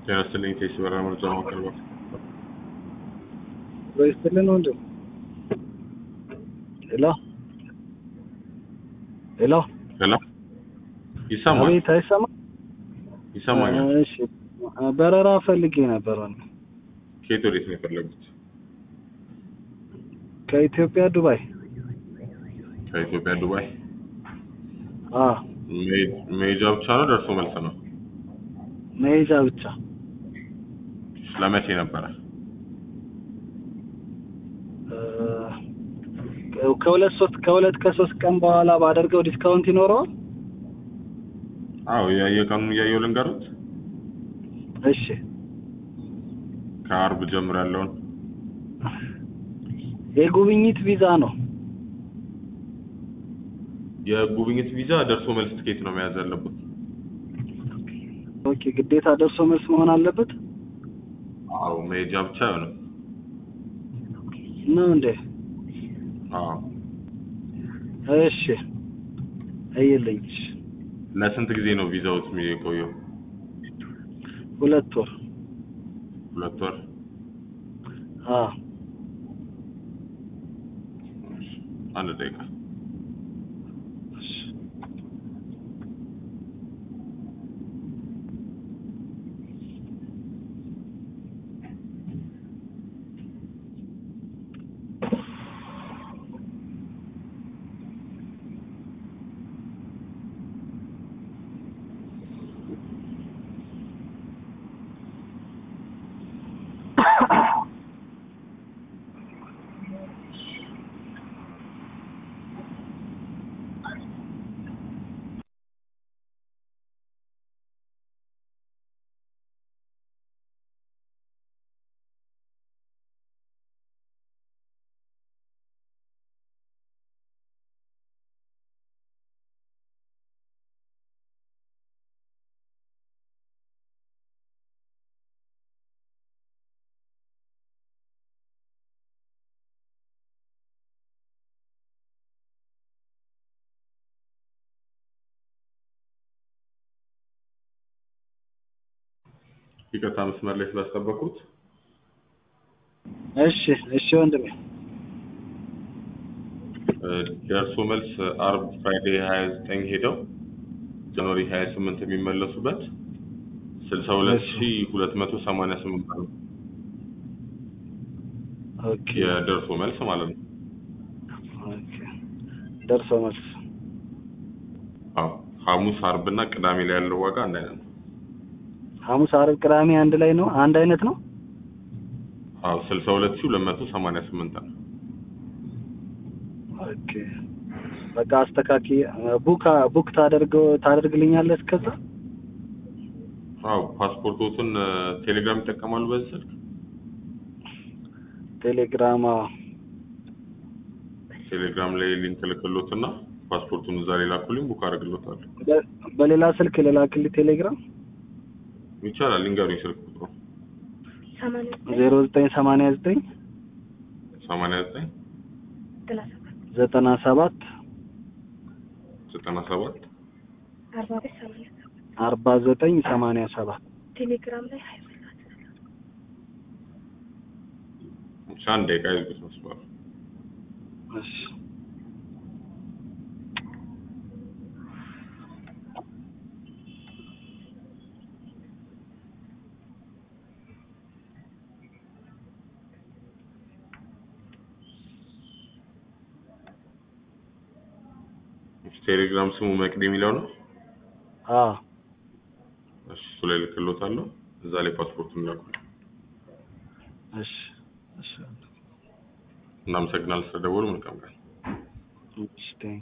ጤና ይስጥልኝ ቴስ በራ መርጃ ማቅረባት ይስጥልን ወንድም። ሄሎ ሄሎ፣ ሄሎ ይሰማል አቤት፣ አይሰማም? ይሰማኛል እሺ፣ በረራ ፈልጌ ነበር ወንድም። ከየት ወዴት ነው የፈለጉት ከኢትዮጵያ ዱባይ። ከኢትዮጵያ ዱባይ አ መሄ- መሄጃ ብቻ ነው ደርሶ መልስ ነው መሄጃ ብቻ። ለመቼ ነበረ እ፣ ከሁለት ሶስት ከሁለት ከሶስት ቀን በኋላ ባደርገው ዲስካውንት ይኖረዋል? አዎ የየቀኑን እያየው ልንገሩት እሺ፣ ከአርብ ጀምሮ ያለውን የጉብኝት ቪዛ ነው። የጉብኝት ቪዛ ደርሶ መልስ ትኬት ነው መያዝ ያለበት ኦኬ፣ ግዴታ ደርሶ መልስ መሆን አለበት አዎ መሄጃ ብቻ አይሆንም ነው እንዴ? አዎ እሺ፣ አይልኝ። እሺ፣ ለስንት ጊዜ ነው ቪዛውት የሚቆየው ሁለት ወር። ሁለት ወር አ አንድ ደቂቃ እሺ ይቅርታ መስመር ላይ ስላስጠበቁት እሺ እሺ ወንድሜ ደርሶ መልስ አርብ ፍራይዴ 29 ሄደው ጃንዋሪ 28 የሚመለሱበት 62288 ብር ነው ኦኬ የደርሶ መልስ ማለት ነው። ኦኬ ደርሶ መልስ አዎ ሐሙስ፣ አርብ እና ቅዳሜ ላይ ያለው ዋጋ አንድ አይነት ነው። ሐሙስ፣ አርብ፣ ቅዳሜ አንድ ላይ ነው አንድ አይነት ነው። አዎ 62288 ነው። ኦኬ በቃ አስተካኪ ቡክ ቡክ ታደርገው ታደርግልኛለህ እስከዛ አዎ ፓስፖርቶትን ቴሌግራም ይጠቀማሉ በዚህ ስልክ? ቴሌግራም አዎ። ቴሌግራም ላይ ሊንክ ልክሎትና ፓስፖርቱን እዛ ላይ ላኩልኝ ቡክ አደርግሎታለሁ። በ- በሌላ ስልክ ልላክልህ ቴሌግራም ይቻላል። ሊንገሩኝ ስልክ ቁጥሩ ዜሮ ዘጠኝ ሰማንያ ዘጠኝ 89 ዘጠና ሰባት 97 አርባ ዘጠኝ ሰማንያ ሰባት ቴሌግራም ላይ ሀይ ብቻ አንድ ደቂቃ ይዝጉት መስሏል። እሺ ቴሌግራም ስሙ መቅድ የሚለው ነው። አዎ እሺ እሱ ላይ ልክሎታለሁ። እዛ ላይ ፓስፖርቱን ላኩ። እሺ እሺ እናመሰግናለን ስለደወሉ። መልካም ቀን። እሺ ቴንክ